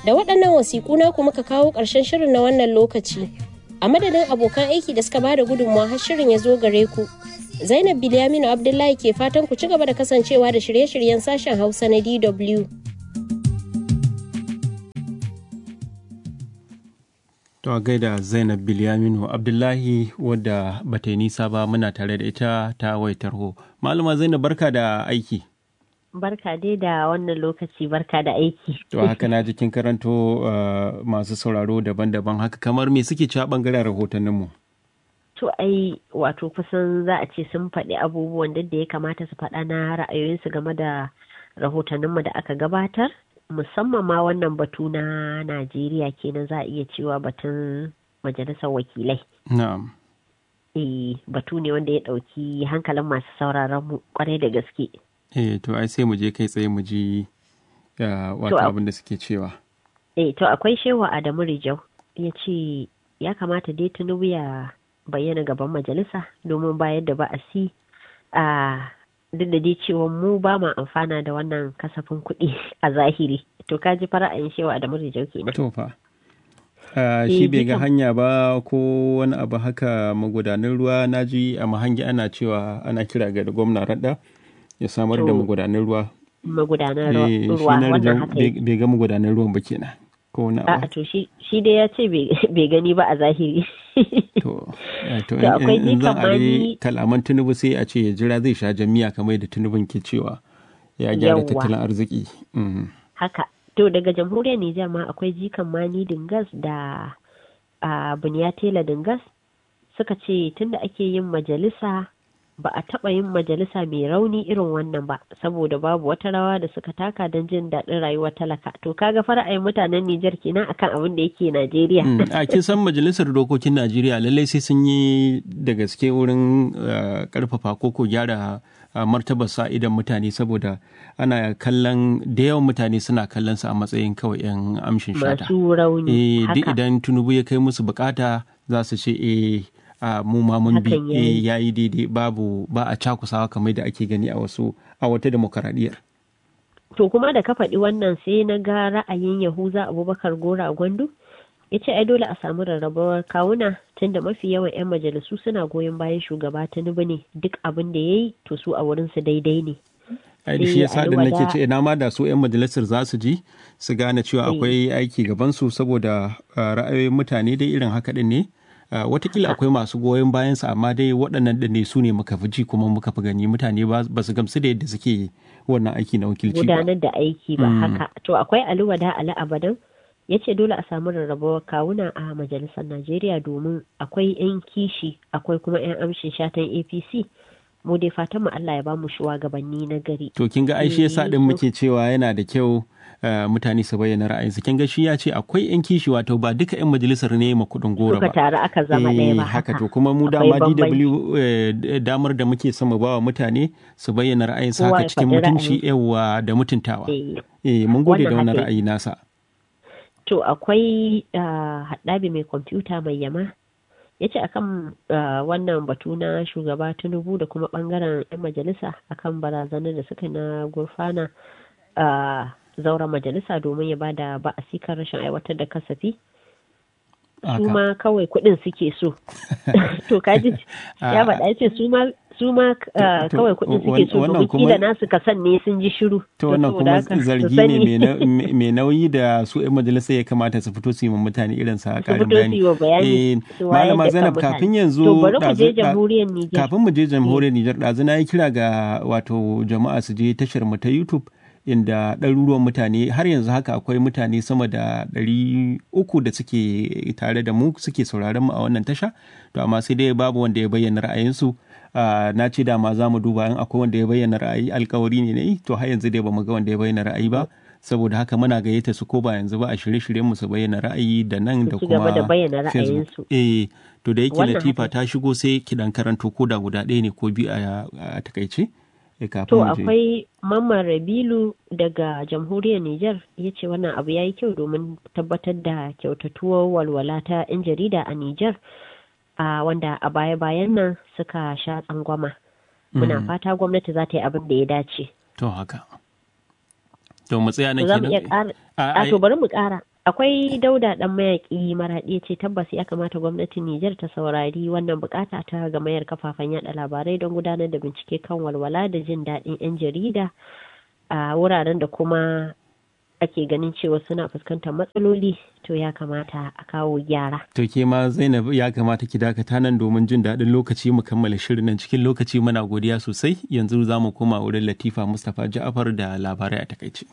Da waɗannan wasiƙu na kuma ka kawo ƙarshen shirin na wannan lokaci. A madadin abokan aiki da suka bada gudunmawa har shirin ya zo gare ku. Zainab Bilyaminu Abdullahi ke fatan ku ci gaba da kasancewa da shirye-shiryen sashen Hausa na DW. To a gaida Zainab Bilyaminu Abdullahi wadda bata yi nisa ba muna tare da ita ta waitarho. Malama Zainab barka da aiki. Barka dai da wannan lokaci barka da aiki. To haka na jikin karanto uh, masu sauraro daban-daban haka kamar me suke ci a bangaren rahotanninmu. To ai wato kusan za a ce sun faɗi abubuwan da ya kamata su faɗa na ra'ayoyinsu game da rahotanninmu da aka gabatar. Musamman ma wannan batu na Najeriya kenan za a iya cewa batun majalisar wakilai. Na'am. Eh batu ne wanda ya ɗauki hankalin masu sauraron mu kwarai da gaske. Eh to ai sai mu je kai tsaye mu ji wato abin da suke cewa. Eh to akwai shewa Adamu Rijau ya ce ya kamata dai Tinubu ya bayyana gaban majalisa domin bayar da ba'asi a duk da dai cewa mu ba ma amfana da wannan kasafin kuɗi a zahiri to ka ji fara'ayin shewa Adamu Rijau kenan. To fa. shi bai ga hanya ba ko wani abu haka magudanan ruwa na ji a mahangi ana cewa ana kira ga gwamna radda ya samar da magudanan ruwa magudanan ruwa wannan haka bai ga magudanan ruwan ba kenan ko wani abu a to shi dai ya ce bai gani ba a zahiri to to in zan are kalaman tunubu sai a ce ya jira zai sha jami'a kamar da tunubun ke cewa ya gyara tattalin arziki haka to daga jamhuriyar Nijar ma akwai jikan mani dingas da a bunyatela dingas suka ce tunda ake yin majalisa ba a taɓa yin majalisa mai rauni irin wannan ba saboda babu wata rawa da suka taka don jin daɗin rayuwar talaka to kaga fara'ayin mutanen Nijar kenan akan abin da yake Najeriya. a kin san majalisar dokokin Najeriya lallai sai sun yi da gaske wurin karfafa ko ko gyara martabar sa idan mutane saboda ana kallon da yawan mutane suna kallon su a matsayin kawai yan amshin shata. Masu rauni. duk idan Tinubu ya kai musu bukata za su ce eh a mu ma mun bi ya yi daidai babu ba a cakusawa kamar da ake gani a wasu a wata demokaradiyyar. To kuma da ka faɗi wannan sai na ga ra'ayin Yahuza Abubakar Gora Gwandu ya ce ai dole a samu rarrabuwar kawuna tunda mafi yawan 'yan majalisu suna goyon bayan shugaba Tinubu ne duk abin da ya yi to su a wurinsu daidai ne. ai da shi yasa da nake ce ina ma da su 'yan majalisar za su ji su gane cewa akwai aiki gabansu saboda ra'ayoyin mutane dai irin haka din ne watakila akwai masu goyon bayansa amma dai waɗannan da ne su ne muka fi ji kuma muka fi gani mutane ba su gamsu da yadda suke wannan aiki na wakilci ba gudanar da aiki ba haka to akwai aluwada ali abadan ya ce dole a samu rarrabuwar kawuna a majalisar najeriya domin akwai 'yan kishi akwai kuma 'yan amshin shatan apc mu dai fatan mu Allah ya ba mu shugabanni na gari. To kin ga aishe yasa din muke cewa yana da kyau mutane su bayyana ra'ayinsu kin ga shi ya ce akwai yan kishi wato ba duka yan majalisar ne ma kudin gora ba. Suka taru aka zama ɗaya ba haka. to kuma mu dama DW damar da muke sama ba wa mutane su bayyana ra'ayinsu haka cikin mutunci yawa da mutuntawa. Eh mun gode da wannan ra'ayi nasa. To akwai haɗabi mai kwamfuta mai yama ya ce akan wannan batu na shugaba tinubu da kuma bangaren 'yan majalisa akan barazanar da suka na gurfana zauren majalisa domin ya bada ba'asi kan rashin aiwatar da kasafi su ma kawai kuɗin suke so to kaji ya faɗa ya ce su ma su ma kawai kuɗin suke so domin kila nasu kasan ne sun ji shiru to wannan kuma zargi ne mai nauyi da su 'yan majalisa ya kamata su fito su yi mutane irin sa karin bayani malama zainab kafin yanzu kafin mu je jamhuriyar Nijar ɗazu na yi kira ga wato jama'a su je tashar mu ta YouTube inda ɗaruruwan mutane har yanzu haka akwai mutane sama da ɗari uku da suke tare da mu suke sauraron mu a wannan tasha to amma sai dai babu wanda ya bayyana ra'ayinsu na ce dama za mu duba in akwai wanda ya bayyana ra'ayi alkawari ne ne to har yanzu dai ba mu ga wanda ya bayyana ra'ayi ba saboda haka muna gayyata su ko ba yanzu ba a shirye-shiryen mu su bayyana ra'ayi da nan da kuma Facebook eh to da yake Latifa ta shigo sai ki dan karanto ko da guda ɗaya ne ko biyu a takaice To akwai Mamman Rabilu daga jamhuriyar Nijar ya ce wannan abu ya yi kyau domin tabbatar da kyautatuwar walwala ta 'yan jarida a Nijar a wanda a baya-bayan nan suka sha tsangwama. Muna fata gwamnati za ta yi abin da ya dace. To haka. To mu tsaya nan kenan. A to bari mu ƙara. akwai dauda dan mayaki maraɗi ce tabbas ya kamata gwamnatin Nijar ta saurari wannan bukata ta gamayar kafafen yada labarai don gudanar da bincike kan walwala da jin daɗin 'yan jarida a wuraren da kuma ake ganin cewa suna fuskantar matsaloli to ya kamata a kawo gyara. To ke ma Zainab ya kamata ki dakata nan domin jin daɗin lokaci mu kammala shirin nan cikin lokaci muna godiya sosai yanzu za mu koma wurin Latifa Mustapha Ja'afar da labarai a takaice.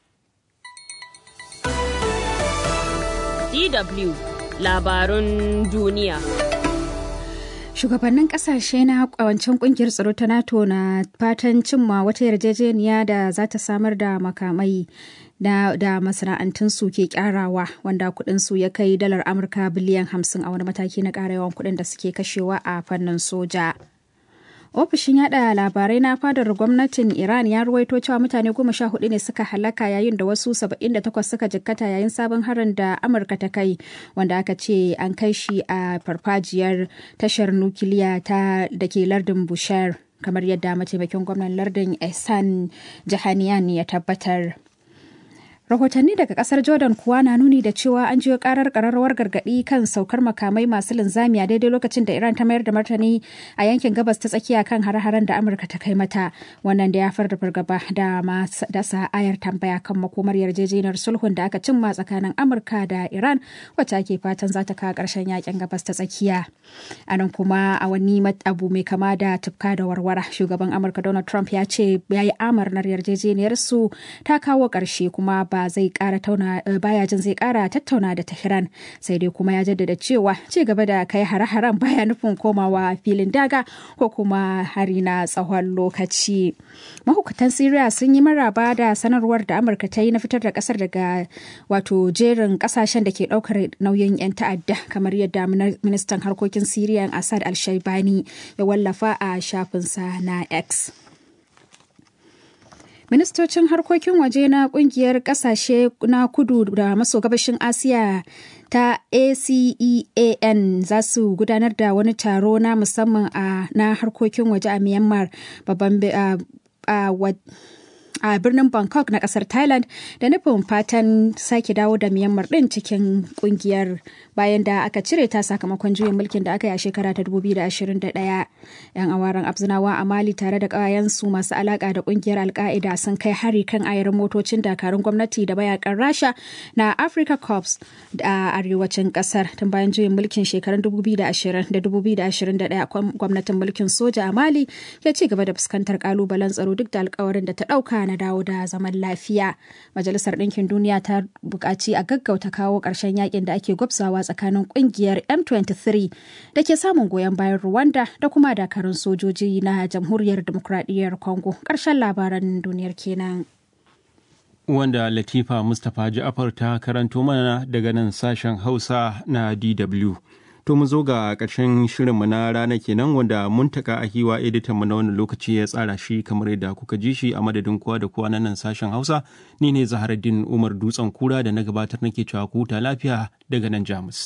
DW labarun duniya. Shugabannin kasashe na kawancin kungiyar tsaro ta NATO na fatan cimma wata yarjejeniya da za ta samar da makamai da, da masana'antunsu ke kyarawa wanda kudinsu ya kai dalar Amurka biliyan hamsin a wani mataki na ƙara yawan kudin da suke kashewa a fannin soja. ofishin yada labarai na fadar gwamnatin iran ya ruwaito cewa mutane goma sha hudu ne suka halaka yayin da wasu saba'in da takwas suka jikkata yayin sabon harin da amurka ta kai wanda aka ce an kai shi a farfajiyar tashar nukiliya ta da ke lardin bushar kamar yadda mataimakin gwamnan lardin ehsan jahaniyan ya tabbatar rahotanni daga kasar jordan kuwa na nuni da cewa an jiyo karar kararrawar gargadi kan saukar makamai masu linzami a daidai lokacin da iran ta mayar da martani a yankin gabas ta tsakiya kan hare-haren da amurka ta kai mata wannan da ya far da fargaba da dasa ayar tambaya kan makomar yarjejeniyar sulhun da aka cimma tsakanin amurka da iran wacce ake fatan za ta kawo karshen yakin gabas ta tsakiya a nan kuma a wani abu mai kama da tufka da warwara shugaban amurka donald trump ya ce ya yi amarnar yarjejeniyar su ta kawo karshe kuma ba zai kara tauna baya jin zai kara tattauna da Tehran sai dai kuma ya jaddada cewa ci gaba da kai hare-haren baya nufin komawa filin daga ko kuma hari na tsawon lokaci. Mahukutan Syria sun yi maraba da sanarwar da Amurka ta yi na fitar da kasar daga wato jerin kasashen da ke daukar nauyin 'yan ta'adda kamar yadda ministan harkokin Syria Assad al-Shaibani ya wallafa a shafinsa na X. ministocin harkokin waje na kungiyar kasashe na kudu da maso gabashin asiya ta ASEAN za su gudanar da wani taro na musamman a na harkokin waje a Myanmar babban a birnin Bangkok na kasar Thailand da nufin fatan sake dawo da Myanmar din cikin kungiyar bayan da aka cire ta sakamakon juyin mulkin da aka yi a shekara ta 2021. 'Yan awaren Abzinawa a Mali tare da ƙawayensu masu alaƙa da kungiyar Alka'ida sun kai hari kan ayarin motocin dakarun gwamnati da mayakan Rasha na Africa Corps a arewacin kasar tun bayan juyin mulkin shekarun 2020 da 2021 gwamnatin mulkin soja a Mali ya ci gaba da fuskantar kalubalen tsaro duk da alkawarin da ta ɗauka na dawo da zaman lafiya. Majalisar Ɗinkin Duniya ta buƙaci a gaggauta kawo ƙarshen yakin da ake gwabzawa tsakanin ƙungiyar M23 da ke samun goyon bayan Rwanda da kuma dakarun sojoji na Jamhuriyar Dimokuraɗiyyar Congo. Ƙarshen labaran duniyar kenan. Wanda Latifa Mustapha Ja'afar ta karanto mana daga nan sashen Hausa na DW. To mu zo ga ƙarshen shirinmu na rana kenan wanda muntaka a hiwa editan mu na wannan lokaci ya tsara shi kamar yadda kuka ji shi a madadin kowa da kowa na nan sashen Hausa ni ne Zaharaddin Umar Dutsen Kura da na gabatar nake cewa ku huta lafiya daga nan Jamus.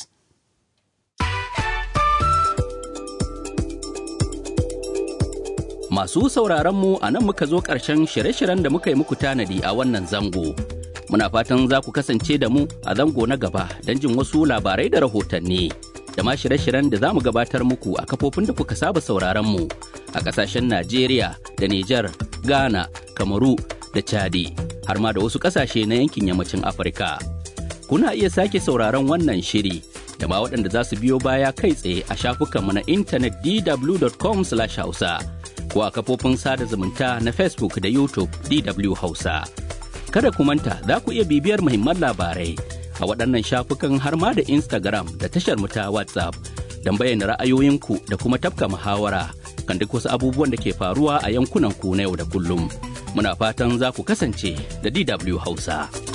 Masu sauraron mu a nan muka zo ƙarshen shirye-shiryen da muka yi muku tanadi a wannan zango. Muna fatan za ku kasance da mu a zango na gaba don jin wasu labarai da rahotanni. da ma shirye-shiryen da za mu gabatar muku a kafofin da kuka saba sauraron mu a ƙasashen Najeriya da Nijar, Ghana, Kamaru da Chadi har ma da wasu ƙasashe na yankin yammacin Afirka. Kuna iya sake sauraron wannan shiri da ma waɗanda za su biyo baya kai tsaye a shafukanmu na intanet dw.com/hausa ko a kafofin sada zumunta na Facebook da YouTube DW Hausa. Kada ku manta za ku iya bibiyar muhimman labarai a waɗannan shafukan har ma da Instagram da tashar mu ta WhatsApp don bayyana ra'ayoyinku da kuma tafka muhawara kan duk wasu abubuwan da ke faruwa a yankunan ku na yau da kullum. Muna fatan za ku kasance da DW Hausa.